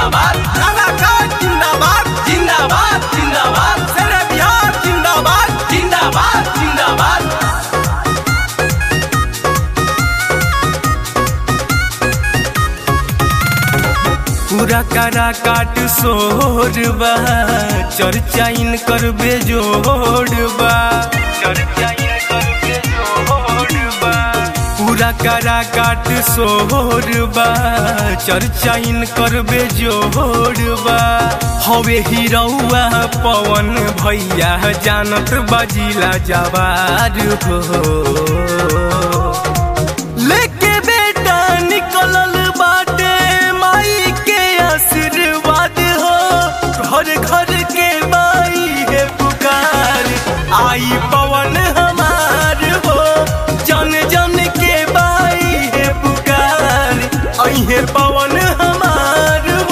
जिंदाबाद कलाकार जिंदाबाद जिंदाबाद जिंदाबाद सारा बिहार जिंदाबाद जिंदाबाद जिंदाबाद पूरा करा काट सोरबा चर्चा इन कर बेजोड़बा चर्चा इन कर बेजोड़बा पूरा करा काट सोरबा चर्चा इन कर बेजोड़बा हवे हिरौआ पवन भैया जानत बजिला जवार हो लेके बेटा निकलल बाटे माई के आशीर्वाद हो घर घर के माई है पुकार आई पवन हमार हो जन जन के बाई है पुकार आई है पवन हमार हो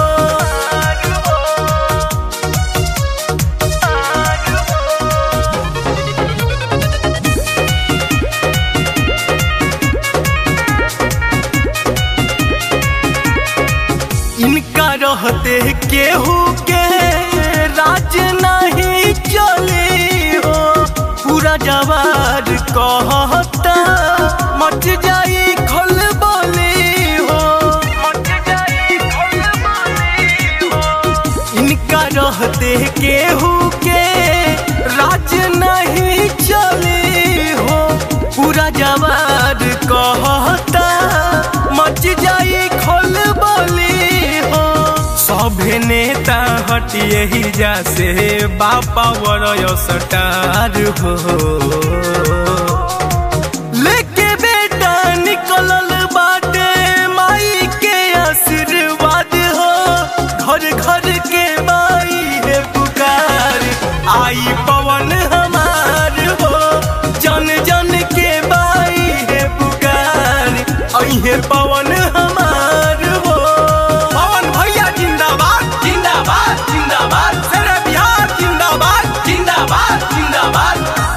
इनका रहते केहू के राज नहीं चली हो पूरा जवार कहता मच जाई खल बोली हो मच जाई खल बोली हो इनका रहते केहू के राज नहीं चली हो पूरा जवार कहता मच जाई खोल बोली हो सभे नेता हटिए ही जा से बापा वरय सटार हो लेके बेटा निकलल बाटे माई के आशीर्वाद हो घर घर के माई है पुकार आई पवन हमार हो जन जन के बाई है पुकार आई है पवन हमार हो पवन भैया जिंदाबाद जिंदाबाद जिंदाबाद सारा बिहार जिंदाबाद जिंदाबाद जिंदाबाद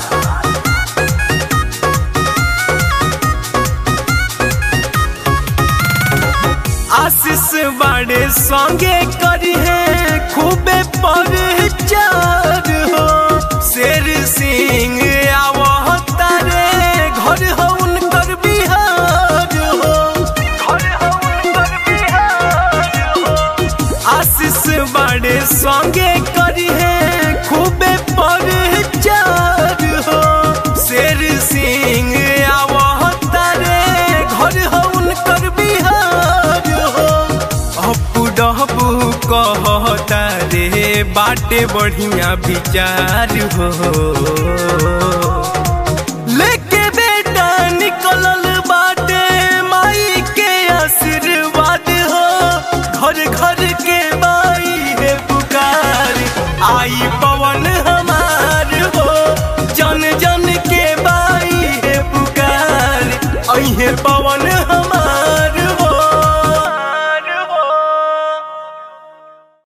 आशीष बड़े संगे करी है खूबे परचार हो शेर सिंह आवता रे घर हो उनकर बिहार हो घर हो उनकर बिहार हो आशीष बड़े संगे करी है खूबे परचार हो शेर सिंह आवता रे घर हो उनकर बिहार हो अपू डहबू कहता रे बाटे बढ़िया विचार हो लेके बेटा निकलल बाट